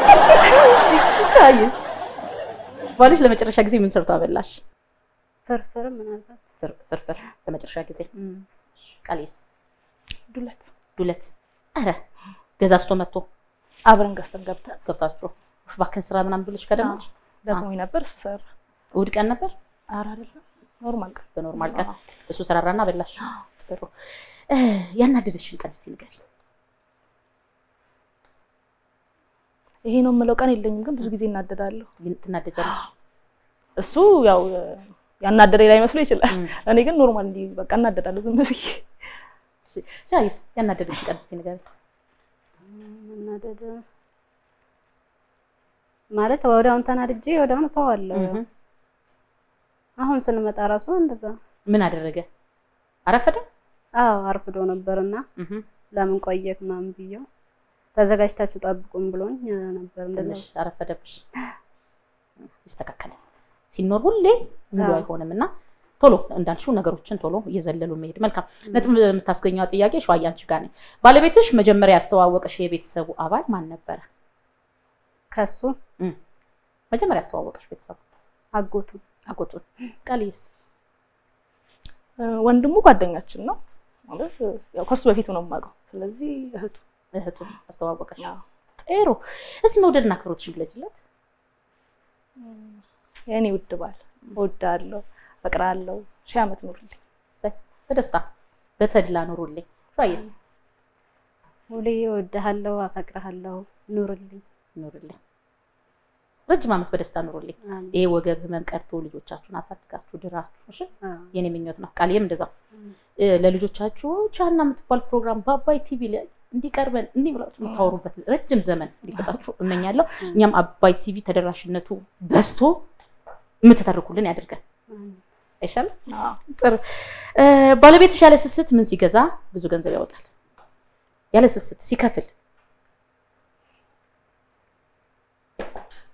አይ ባልሽ ለመጨረሻ ጊዜ ምን ሰርቶ አበላሽ? ፍርፍር ምናልባት ፍር- ፍርፍር ለመጨረሻ ጊዜ ቃሌስ ዱለት ዱለት ኧረ ገዛዝቶ መጥቶ አብረን ገዝተን ገብተን ገብታችሁ እባክህን ስራ ምናምን ብለሽ ከደመች ደክሞኝ ነበር እሱ ሰራ። እሑድ ቀን ነበር ኧረ አይደለም ኖርማል ቀን በኖርማል ቀን እሱ ሰራራና በላሽ። ጥሩ እ፣ ያናደደሽን ቀን እስቲ ንገሪኝ። ይሄ ነው የምለው ቀን የለኝም፣ ግን ብዙ ጊዜ እናደዳለሁ። ግን ትናደጃለሽ? እሱ ያው ያናደደኝ ላይ መስሎ ይችላል። እም። እኔ ግን ኖርማል እንዲህ በቃ እናደዳለሁ ዝም ብዬ። ሻይስ ያናደደሽን ቀን እስቲ ንገሪኝ። መናደድ ማለት ወዲያውን ተናድጄ ወዲያውን እተዋለሁ። እህ፣ አሁን ስንመጣ ራሱ እንደዛ ምን አደረገ? አረፈደ? አዎ አርፍዶ ነበርና እህ፣ ለምን ቆየክ ምናምን ብየው ተዘጋጅታችሁ ጠብቁም ብሎኝ ነበር። እንደዛ ትንሽ አረፈደብሽ። ይስተካከላል። ሲኖር ሁሌ ሙሉ አዎ። አይሆንም እና ቶሎ እንዳልሽው ነገሮችን ቶሎ እየዘለሉ መሄድ መልካም። ነጥብ የምታስገኘው ጥያቄ ሸዋዬ አንቺ ጋር ነኝ። ባለቤትሽ መጀመሪያ ያስተዋወቀሽ የቤተሰቡ አባል ማን ነበረ? ከሱ መጀመሪያ ያስተዋወቀሽ ቤተሰቡ አጎቱ አጎቱን። ቃልዬስ? እ፣ ወንድሙ ጓደኛችን ነው ማለት ያው ከሱ በፊት ነው የማውቀው። ስለዚህ እህቱ እህቱን አስተዋወቀሽ። አዎ። ጥሩ። እስቲ መውደድና አክብሮትሽን ግለጭለት። የእኔ ውድ ባል እወድሃለሁ፣ እፈቅርሃለሁ፣ ሺህ ዓመት ኑርልኝ። እሰይ፣ በደስታ በተድላ ኑሩልኝ። ሸዋዬስ? ሁሌ እወድሃለሁ፣ አፈቅርሃለሁ፣ ኑርልኝ። ኑሩልኝ። ረጅም ዓመት በደስታ ኑሩልኝ። አሜን። ይሄ ወገብ ህመም ቀርቶ ልጆቻችሁን አሳድጋችሁ ድራችሁ እሺ አዎ። የኔ ምኞት ነው። ቃልዬም እንደዛ እ፣ ለልጆቻችሁ ቻና የምትባል ፕሮግራም በአባይ ቲቪ ላይ እንዲቀርበን እንዲህ ብላችሁ የምታወሩበት ረጅም ዘመን እንዲሰጣችሁ እመኛለሁ። እኛም አባይ ቲቪ ተደራሽነቱ በዝቶ የምትተርኩልን ያድርገን። አሜን። አይሻልም? አዎ። ጥሩ። እ፣ ባለቤትሽ ያለ ስስት ምን ሲገዛ ብዙ ገንዘብ ያወጣል? ያለ ስስት ሲከፍል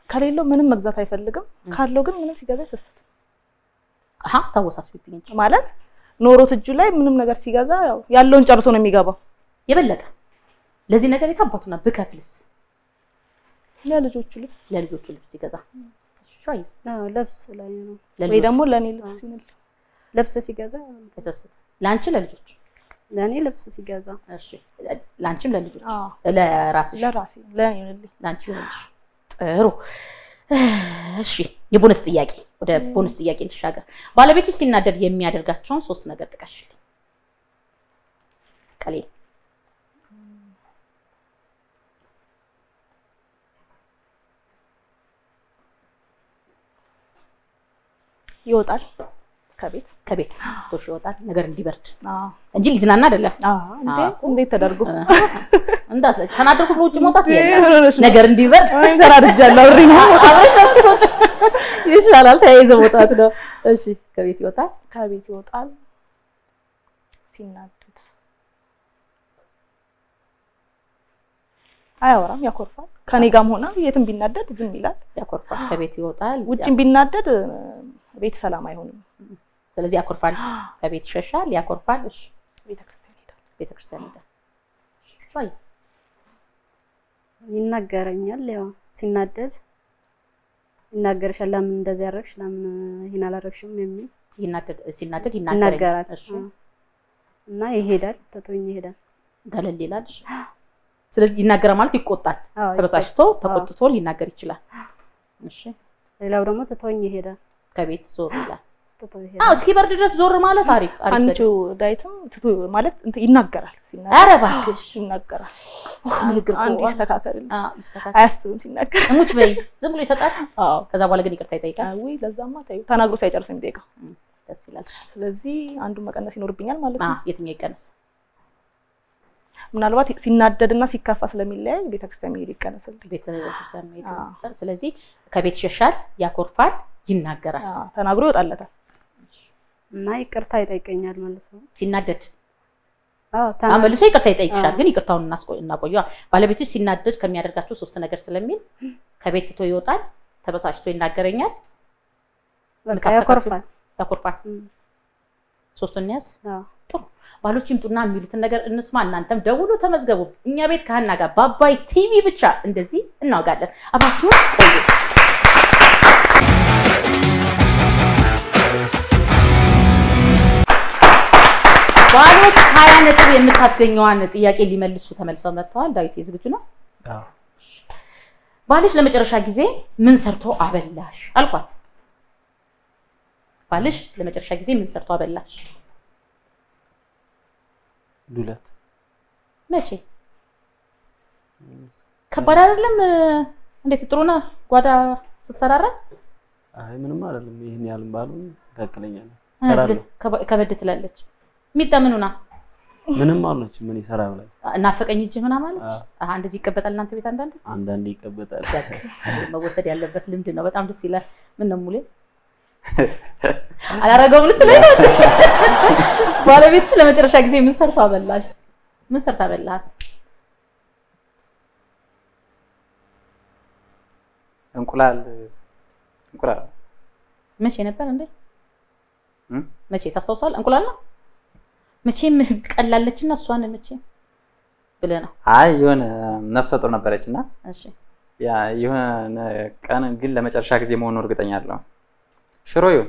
ከሌለው ምንም መግዛት አይፈልግም። ም። ካለው ግን ምንም ሲገዛ ይሰስት አሀ ታወሳስብኝ እንጂ ማለት ኖሮት እጁ ላይ ምንም ነገር ሲገዛ ያው ያለውን ጨርሶ ነው የሚገባው። የበለጠ ለዚህ ነገር የታባቱና ብከፍልስ ለልጆቹ ልብስ ለልጆቹ ልብስ ሲገዛ ሻይስ አዎ ልብስ ላይ ነው። ወይ ለልጆቹ ደግሞ ለእኔ ልብስ ይሁንልኝ። ልብስ ሲገዛ ተሰስት ለአንቺ ለልጆች ለእኔ ልብስ ሲገዛ እሺ ለአንቺም ለልጆች አዎ ለራስሽ ለራሴ ለእኔ ይሁንልኝ። ለአንቺ ይሆንልሽ ጥሩ እሺ የቦነስ ጥያቄ ወደ ቦነስ ጥያቄ ልሻገር ባለቤትሽ ሲናደድ የሚያደርጋቸውን ሶስት ነገር ጥቀሽልኝ ቀሌ ይወጣል ከቤት ከቤት ስቶሽ ይወጣል ነገር እንዲበርድ አዎ እንጂ ሊዝናና አይደለም አዎ እንዴ አዎ። እንዴት ተደርጎ እንዳት ተናደርኩ ብሎ ውጭ መውጣት ምን የለም ሆነሽ ነው? ነገር እንዲበርድ እኔም ተናድጃለሁ። እሪ ነው ይሻላል ተያይዘ መውጣት ነው እሺ ከቤት ይወጣል ከቤት ይወጣል ሲናደድ አያወራም፣ ያኮርፋል። ከኔ ጋርም ሆነ የትም ቢናደድ ዝም ይላል። ያኮርፋል ከቤት ይወጣል ውጭም ቢናደድ እ፣ ቤት ሰላም አይሆንም። ስለዚህ ያኮርፋል ከቤት ይሸሻል ያኮርፋል እሺ ቤተክርስቲያን ይሄዳል። ቤተክርስቲያን ሄዳል ሻይ ይናገረኛል። ያው ሲናደድ ይናገርሻል። ለምን እንደዚህ ያደረግሽ፣ ለምን ይሄን አላደረግሽም የሚል ይናደድ ሲናደድ ይናገራል። ይናገራል እሺ አዎ። እና ይሄዳል፣ ትቶኝ ይሄዳል። ገለል ይላል እሺ ስለዚህ ይናገራል ማለት ይቆጣል አዎ፣ ተበሳጭቶ ተቆጥቶ ሊናገር ይችላል እሺ ሌላው ደግሞ ትቶኝ ይሄዳል። ከቤት ዞር ይላል ትቶ አዎ ይሄዳል። እስኪበርድ ድረስ ዞር ማለት አሪፍ አሪፍ አንቺ ዘዴ። ዳይትም ትቶ ማለት እንትን ይናገራል። ሲናገር ኧረ እባክሽ ይናገራል። ንግግር አንድ እኮ ይስተካከልልኝ። አዎ ይስተካከል አያስብም ሲናገር። እሙች በይ ዝም ብሎ ይሰጣል አዎ ከዛ በኋላ ግን ይቅርታ ይጠይቃል አዊ ለዛማ ታዩ ተናግሮ ሳይጨርስ የሚጠይቀው። ደስ ይላል ስለዚህ አንዱን መቀነስ ይኖርብኛል ማለት አዎ ነው። የትኛው ይቀነስ ምናልባት ሲናደድና ሲከፋ ስለሚለያይ ቤተክርስቲያን መሄድ ይቀነስልኝ። ቤተ ክርስቲያን መሄድ አዎ። ይመርጣል። ስለዚህ ከቤት ይሸሻል ያኮርፋል ይናገራል አዎ፣ ተናግሮ ይወጣለታል። እና ይቅርታ ይጠይቀኛል ማለት ነው። ሲናደድ አዎ አዎ፣ ተና- መልሶ ይቅርታ ይጠይቅሻል አዎ። ግን ይቅርታውን እናስቆ- እናቆየዋ ባለቤትሽ ሲናደድ ከሚያደርጋቸው ሶስት ነገር ስለሚል ከቤት ትቶ ይወጣል ተበሳጭቶ ይናገረኛል በቃ የምታስተካክሉ- ያኮርፋል። ያኮርፋል እም፣ ሶስቱን እንያዝ አዎ ጥሩ ባሎች ይምጡና የሚሉትን ነገር እንስማ እናንተም ደውሎ ተመዝገቡ እኛ ቤት ከሀና ጋር በአባይ ቲቪ ብቻ እንደዚህ እናወጋለን አብራችሁን ቆዩ ባሎች ሀያ ነጥብ የምታስገኘዋን ጥያቄ ሊመልሱ ተመልሰው መጥተዋል ዳዊት ዝግጁ ነው አዎ። ባልሽ ለመጨረሻ ጊዜ ምን ሰርቶ አበላሽ አልኳት ባልሽ ለመጨረሻ ጊዜ ምን ሰርቶ አበላሽ ዱለት መቼ ከባድ አይደለም እንዴት ጥሩ ነህ ጓዳ ስትሰራራ አይ ምንም አይደለም። ይህን ያህል ባሉ መካከለኛ ነው። እሰራለሁ። ከበ- ከበድ ትላለች ሚጣ ምኑና ምንም አልነች ምን ይሰራ ብላ እናፈቀኝ እጅ ምናምን አለች አዎ። አሀ እንደዚህ ይቀበጣል እናንተ ቤት አንዳንድ አንዳንዴ ይቀበጣል። መወሰድ ያለበት ልምድ ነው በጣም ደስ ይላል ምን ነው ሙሌ አላረገውም ልትለኝ ነው ባለቤትሽ ለመጨረሻ ጊዜ ምን ሰርታ አበላሽ ምን ሰርታ አበላሃት እንቁላል እንቁላል መቼ ነበር እንዴ እም? መቼ ታስታውሳለህ እንቁላል ነው መቼም ቀላለች እና እሷን መቼ ብለህ ነው አይ የሆነ ነፍሰ ጡር ነበረች እና እሺ ያ የሆነ ቀን ግን ለመጨረሻ ጊዜ መሆኑ እርግጠኛ አለው ሽሮ ይሁን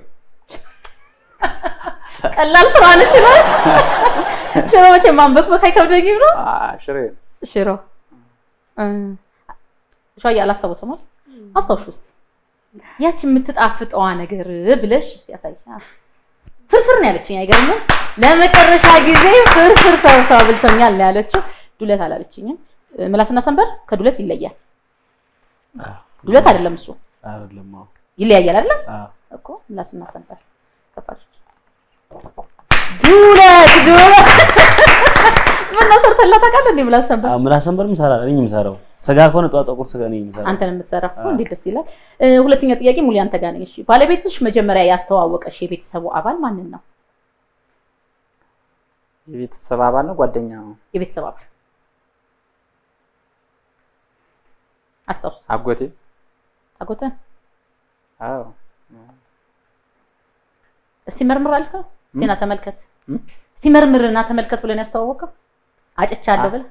ቀላል ስራ ነች ይላል ሽሮ መቼ ማንበክበክ አይከብደኝም ነው አ፣ ሽሮ ይሁን ሽሮ እ፣ ሸዋዬ አላስታውሰም አይደል አስታውሽ ውስጥ ያቺ የምትጣፍጠዋ ነገር ብለሽ እስቲ ያሳይ አ፣ ፍርፍር ነው ያለችኝ አይገርምም ለመጨረሻ ጊዜ ፍርፍር ሰርታ ብልቶኛል ነው ያለችው ዱለት አላለችኝም እ፣ ምላስና ሰንበር ከዱለት ይለያል አዎ። ዱለት አይደለም እሱ አይደለም። አዎ። ይለያያል አይደለም አዎ። እኮ ምላስና ሰንበር ከባድ ዱለት ዱለት ምን ነው ሰርተላት ታውቃለህ እንዴ ምላስ ሰንበር አዎ፣ ምላስ ሰንበርም እሰራለሁ። እኔ የምሰራው ስጋ ከሆነ ጠዋት ጠዋት ቁርስ እኔ የምሰራው አንተ ነው የምትሰራው አዎ። እንዴት ደስ ይላል እ፣ ሁለተኛ ጥያቄ ሙሉ አንተ ጋር ነኝ እሺ ባለቤትሽ መጀመሪያ ያስተዋወቀሽ የቤተሰቡ አባል ማንን ነው የቤተሰብ አባል ነው ጓደኛ ነው የቤተሰብ አባል አስታውስ አጎቴ አጎትህን አዎ እስቲ መርምር አልከው? እስቲ ና ተመልከት፣ እም? እስቲ መርምርና ተመልከት ብለን ያስተዋወቀው አጭቻለሁ ብለህ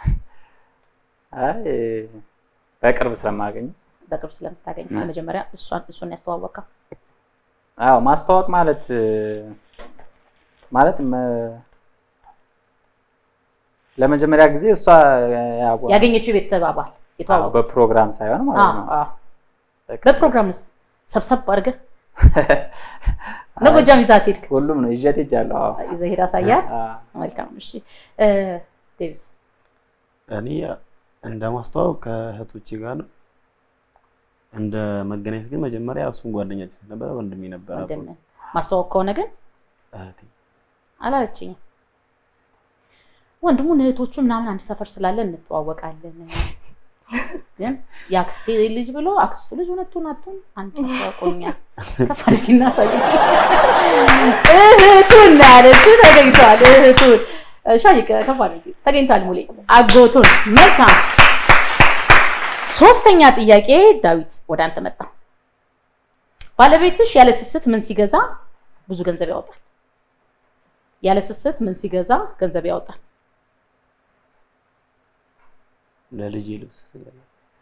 አይ በቅርብ ስለማገኝ በቅርብ ስለምታገኝ እ። መጀመሪያ እሷን እሱን ያስተዋወቀው አዎ ማስተዋወቅ ማለት እ፣ ማለት መ- ለመጀመሪያ ጊዜ እሷ ያው- ያገኘችው የቤተሰብ አባል አዎ፣ የተዋወቀው በፕሮግራም ሳይሆን ማለት ነው። አዎ፣ አዎ። በፕሮግራምስ ሰብሰብ አድርገህ ነው አይ፣ ጎጃም ይዛት ሄድክ? ሁሉም ነው ይዤት ሄጃለሁ። አዎ ይዘህ ሄድ አሳያት። አዎ። መልካም እሺ። እ፣ ዴቪስ እኔ እንደ ማስተዋወቅ ከእህቶቼ ጋር ነው። እንደ መገናኘት ግን መጀመሪያ እሱም ጓደኛችን ነበረ፣ ወንድሜ ነበረ። አብሮ ወንድምህ ማስተዋወቅ ከሆነ ግን እህቴ አላለችኝም። ወንድሙን እህቶቹ ምናምን አንድ ሰፈር ስላለ እንተዋወቃለን። ግን የአክስቴ ልጅ ብሎ አክስቱ ልጅ እውነቱን አቱን አንድ አስተዋውቆኛል። ከፍ አድርጊ እናሳይ። እህቱን ነው ያለችው። ተገኝቷል። እህቱን ሻይ ከፍ አድርጊ ተገኝቷል። ሙሌ አጎቱን። መልካም ሶስተኛ ጥያቄ ዳዊት ወደ አንተ መጣ። ባለቤትሽ ያለ ስስት ምን ሲገዛ ብዙ ገንዘብ ያወጣል? ያለ ስስት ምን ሲገዛ ገንዘብ ያወጣል? ለልጄ ልብስ ስገዛ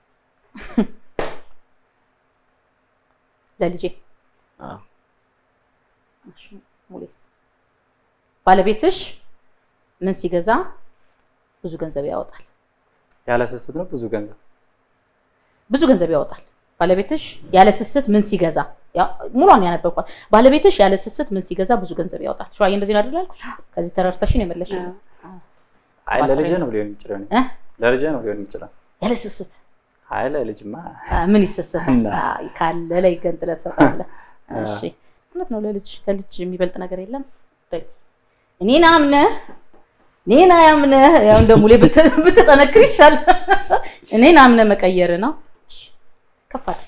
ለልጄ አዎ እሺ፣ ሙሌስ ባለቤትሽ ምን ሲገዛ ብዙ ገንዘብ ያወጣል? ያለ ስስት ነው ብዙ ገንዘብ ብዙ ገንዘብ ያወጣል። ባለቤትሽ ያለ ስስት ምን ሲገዛ ያው ሙሏን ያነበብኳት። ባለቤትሽ ያለ ስስት ምን ሲገዛ ብዙ ገንዘብ ያወጣል? ሸዋዬ እንደዚህ ነው አይደል ያልኩሽ? ከዚህ ተረድተሽ ነው የመለስሽ። አይ ለልጄ ነው ሊሆን የሚችለው እኔ። እ? ለልጄ ነው ሊሆን የሚችለው ያለ ስስት አይ ለልጅማ አ፣ ምን ይሰስት እና? ካለ ላይ ገንጥለህ ትሰጣለህ። አ። እሺ እውነት ነው። ለልጅ ከልጅ የሚበልጥ ነገር የለም። ዳዊት እኔን አምነህ እኔን አያምነህ ያው እንደ ሙሌ ብት- ብትጠነክር ይሻል። እኔን አምነህ መቀየር ነው። እሺ፣ ከፍ አድርጊ።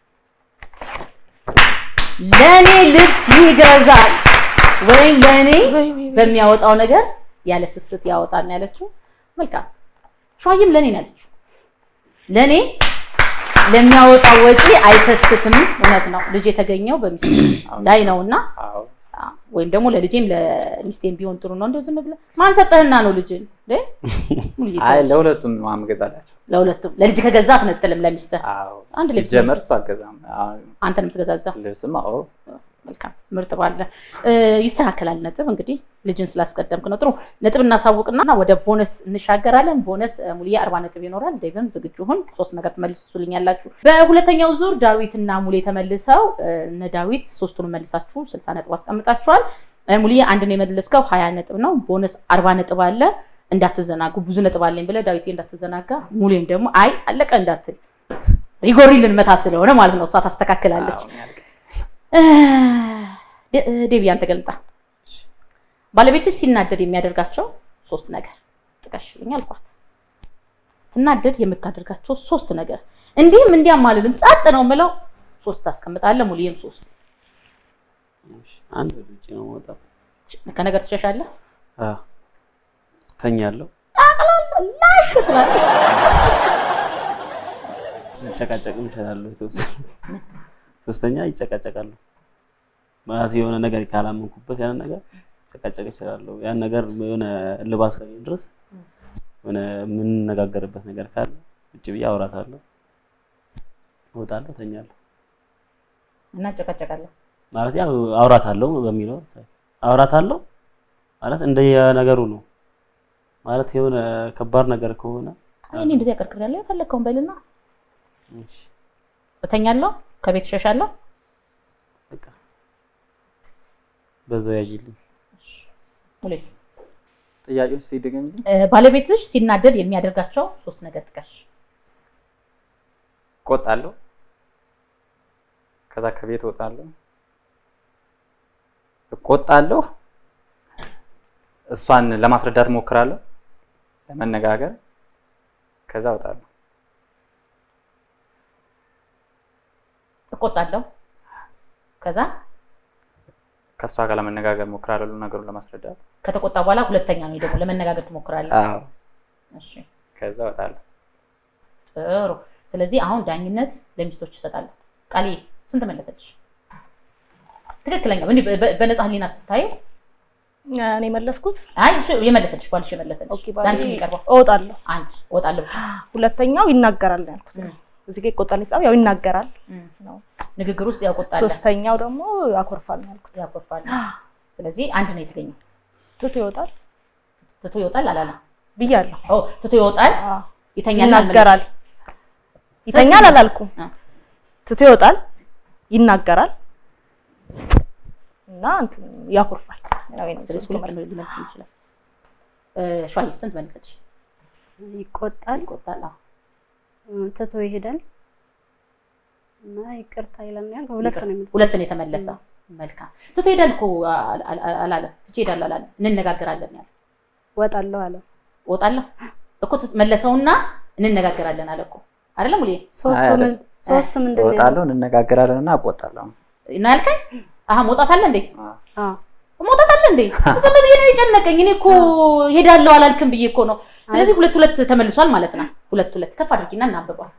ለእኔ ልብስ ይገዛል ወይም ለእኔ በሚያወጣው ነገር ያለ ስስት ያወጣል ነው ያለችው። መልካም ሸዋዬም ለእኔ ነው ያለችው። ለእኔ ለሚያወጣው ወጪ አይሰስትም። እውነት ነው። ልጅ የተገኘው በሚስት ላይ ነውና አዎ አ፣ ወይም ደግሞ ለልጄም ለሚስቴም ቢሆን ጥሩ ነው። እንደው ዝም ብለህ ማን ሰጠህና ነው ልጅን እ? ሙሉ እየተባለ አይ ለሁለቱም ነው የምገዛላቸው። ለሁለቱም ለልጅ ከገዛ አትነጥልም ለሚስትህ አዎ አንድ ልብስ ሲጀመር እሱ አገዛም። አዎ አንተ ነው የምትገዛዛ። ልብስም አዎ መልካም ምርጥ ባለ እ፣ ይስተካከላል። ነጥብ እንግዲህ ልጅን ስላስቀደምክ ነው። ጥሩ ነጥብ እናሳውቅና ወደ ቦነስ እንሻገራለን። ቦነስ እ፣ ሙሉዬ አርባ ነጥብ ይኖራል። ዴቭም ዝግጁ ሁን። ሶስት ነገር ትመልሱልኛላችሁ። በሁለተኛው ዙር ዳዊትና ሙሌ ተመልሰው እ፣ እነ ዳዊት ሶስቱን መልሳችሁ ስልሳ ነጥብ አስቀምጣችኋል። እ፣ ሙሉዬ አንድ ነው የመለስከው ሀያ ነጥብ ነው። ቦነስ አርባ ነጥብ አለ። እንዳትዘናጉ ብዙ ነጥብ አለኝ ብለህ ዳዊት እንዳትዘናጋ፣ ሙሌም ደግሞ አይ አለቀ እንዳትል ሪጎሪ ልንመታ ስለሆነ ማለት ነው። እሷ ታስተካክላለች። አዎ፣ ያልቅ። እ፣ ዴ- ዴቪ አንተ ገልጣ ባለቤትሽ ሲናደድ የሚያደርጋቸው ሶስት ነገር ጥቀሽልኝ አልኳት። ስትናደድ የምታደርጋቸው ሶስት ነገር እንዲህም እንዲያም አልልም፣ ጸጥ ነው የምለው። ሶስት ታስቀምጣለህ። ሙሉዬም ሶስት እሺ፣ አንድ ወደ ውጭ ነው የምወጣው። ከነገር ትሸሻለህ። አዎ ተኛለሁ፣ ላሽ ትላለህ። መጨቃጨቅም እችላለሁ የተወሰነ። ሶስተኛ ይጨቃጨቃለሁ ማለት የሆነ ነገር ካላመንኩበት ያን ነገር ጨቃጨቅ እችላለሁ። ያን ነገር የሆነ እልባት እስከሚሆን ድረስ የሆነ የምንነጋገርበት ነገር ካለ ውጭ ብዬ አውራታለሁ፣ እወጣለሁ፣ ተኛለሁ። እና ጨቀጨቃለህ። ማለት ያው አውራታለሁ በሚለው አውራታለሁ ማለት እንደየነገሩ ነው። ማለት የሆነ ከባድ ነገር ከሆነ አይ እኔ እንደዚህ ያቀርቅራለሁ የፈለግከውን በልና እሺ፣ እተኛለሁ፣ ከቤት እሸሻለሁ። በቃ በዛው ያዥልኝ። ሙሌስ ጥያቄዎች ሲደገምልኝ እ፣ ባለቤትሽ ሲናደድ የሚያደርጋቸው ሶስት ነገር ጥቀሽ። እቆጣለሁ። ከዛ ከቤት እወጣለሁ። እቆጣለሁ። እሷን ለማስረዳት እሞክራለሁ፣ ለመነጋገር። ከዛ እወጣለሁ። እቆጣለሁ። ከዛ ከእሷ ጋር ለመነጋገር እሞክራለሁ፣ ነገሩን ለማስረዳት። ከተቆጣ በኋላ ሁለተኛ ነው ደግሞ ለመነጋገር ትሞክራለህ። አዎ። እሺ ከዛ እወጣለሁ። ጥሩ። ስለዚህ አሁን ዳኝነት ለሚስቶች ይሰጣለሁ። ቃሌ ስንት መለሰች? ትክክለኛ እንዲህ በ- በ- በነፃ ህሊና ስታየው እኔ መለስኩት አይ እሱ የመለሰች ባልሽ የመለሰች ኦኬ ባሌ ለአንቺ የሚቀርበው እወጣለሁ አንድ እወጣለሁ ብቻ ሁለተኛው ይናገራል ነው ያልኩት እም፣ እዚህ ጋር ይቆጣል የተጻፈው ያው ይናገራል እም። ነው ንግግር ውስጥ ያውቆጣል ሶስተኛው ደግሞ ያኮርፋል ነው ያልኩት ያኮርፋል። ስለዚህ አንድ ነው የተገኘው። ትቶ ይወጣል ትቶ ይወጣል አላለም። ብያለሁ ኦ ትቶ ይወጣል አዎ ይተኛል ይናገራል ይተኛል ሶስት- አላልኩም አ። ትቶ ይወጣል ይናገራል እና እንትን ያኮርፋል ያው የኔ ስለዚህ ሶስቱ ሁለት መልስ። ነው ሊመልስ ይችላል። እ ሸዋዬ ስንት መለሰች? ይቆጣል፣ ይቆጣል። አዎ እ፣ ትቶ ይሄዳል እና ይቅርታ ይላል ነው ያልከው። ሁለት ነው የሚመስለው። ሁለት ነው የተመለሰ። መልካም ትቶ ይሄዳል እኮ አል- አል- አላለም። ትቼ እሄዳለሁ አላለም። እንነጋገራለን ያለ እወጣለሁ አለ። እወጣለሁ እኮ ትቶ- መለሰውና እንነጋገራለን አለ እኮ አይደለም ሙሌ ሶስቱ አይ፣ ምን ሶስቱ ምንድን ነው ያለው? እወጣለሁ እንነጋገራለን እና እቆጣለሁ። ነው ያልከኝ? አሀ መውጣት አለ እንዴ? አዎ መውጣት አለ እንዴ? ዝም ብዬ ነው የጨነቀኝ። እኔ እኮ ሄዳለሁ አላልክም ብዬ እኮ ነው። ስለዚህ ሁለት ሁለት ተመልሷል ማለት ነው። ሁለት ሁለት ከፍ አድርጊና እናብቧል።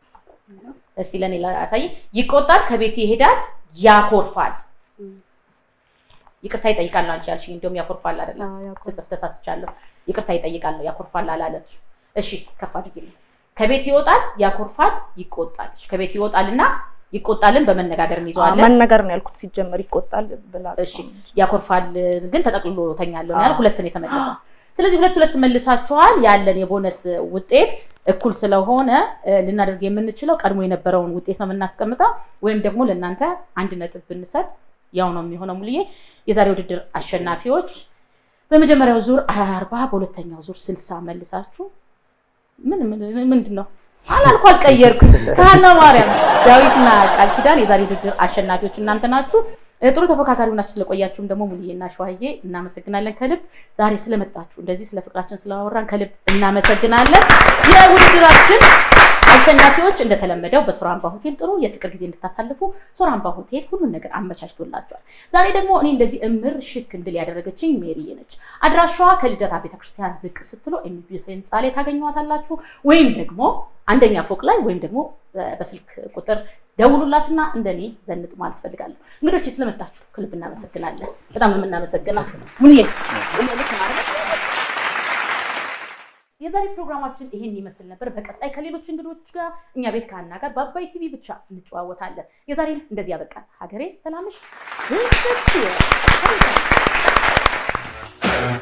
እስቲ ለኔ ላሳይ። ይቆጣል፣ ከቤት ይሄዳል፣ ያኮርፋል። እም፣ ይቅርታ ይጠይቃል ነው አንቺ ያልሽኝ። እንደውም ያኮርፋል አይደለም አዎ ያኮርፋል። ስጽፍ ተሳስቻለሁ። ይቅርታ ይጠይቃል ነው ያኮርፋል አላለች። እሺ ከፍ አድርጊልኝ። ከቤት ይወጣል፣ ያኮርፋል፣ ይቆጣል። እሺ፣ ከቤት ይወጣልና ይቆጣልን በመነጋገር አዎ፣ እንይዘዋለን። መነገር ነው ያልኩት ሲጀመር ይቆጣል ብላ እሺ ያኮርፋል ግን ተጠቅልሎ ተኛለሁ ነው ያልኩት። አዎ። ሁለት ነው የተመለሰ። ስለዚህ ሁለት ሁለት መልሳችኋል። ያለን የቦነስ ውጤት እኩል ስለሆነ እ፣ ልናደርግ የምንችለው ቀድሞ የነበረውን ውጤት ነው የምናስቀምጠው፣ ወይም ደግሞ ለእናንተ አንድ ነጥብ ብንሰጥ ያው ነው የሚሆነው። ሙሉዬ የዛሬ ውድድር አሸናፊዎች በመጀመሪያው ዙር አርባ በሁለተኛው ዙር ስልሳ መልሳችሁ ምን ምን- ምንድን ነው አላልኩ አልቀየርኩም። ካህና ማርያም ዳዊትና ቃል ኪዳን የዛሬ ውድድር አሸናፊዎች እናንተ ናችሁ። እ፣ ጥሩ ተፎካካሪ ሆናችሁ ስለቆያችሁም ደግሞ ሙሉዬና ሸዋዬ እናመሰግናለን ከልብ። ዛሬ ስለመጣችሁ እንደዚህ ስለ ፍቅራችን ስላወራን ከልብ እናመሰግናለን። የውድድራችን አሸናፊዎች እንደተለመደው በሶራምባ ሆቴል ጥሩ የፍቅር ጊዜ እንድታሳልፉ ሶራምባ ሆቴል ሁሉን ነገር አመቻችቶላቸዋል። ዛሬ ደግሞ እኔ እንደዚህ እምር ሽክ እንድል ያደረገችኝ ሜሪዬ ነች። አድራሻዋ ከልደታ ቤተክርስቲያን ዝቅ ስትሎ ኤምቢ ህንፃ ላይ ታገኘዋታላችሁ ወይም ደግሞ አንደኛ ፎቅ ላይ ወይም ደግሞ እ፣ በስልክ ቁጥር ደውሉላትና እንደኔ ዘንጥ ማለት ፈልጋለሁ። እንግዶች ስለመጣችሁ ከልብ እናመሰግናለን። በጣም ነው የምናመሰግነው። ሙሉዬ ልክ ማለት ነው። የዛሬ ፕሮግራማችን ይሄን ይመስል ነበር። በቀጣይ ከሌሎች እንግዶች ጋር እኛ ቤት ከሀና ጋር በአባይ ቲቪ ብቻ እንጨዋወታለን። የዛሬን እንደዚህ ያበቃል። ሀገሬ ሰላምሽ ብስት ይበል።